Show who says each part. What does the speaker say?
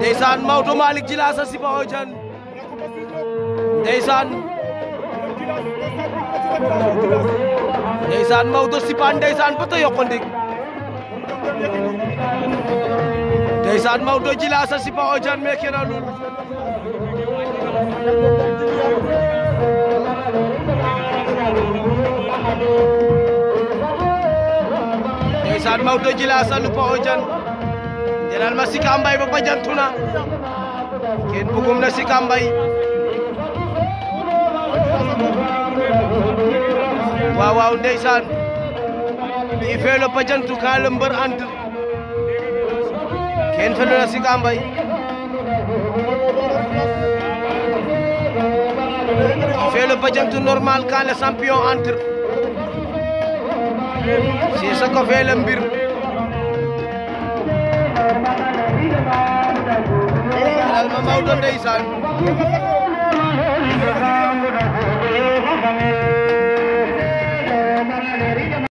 Speaker 1: ndeysaan Maodo Malick Djilass a sipa o jan ndeysaan ndeysaan Maodo sipan ndeysaan bata yoko ndik ndeysaan Maodo Djilass a sipa o jan meke na lul ndeysaan Maodo Djilass a lupa o jan jelal ma Sika Mbaye ba bajantuna ken bugum na Sika Mbaye waaw waaw ndeysaan i felo bajantu ka le mbër entre ken felo na Sika Mbaye i felo bajantu normal ka le champion entre si soko fele mbir alal ma Maodo ndeysaan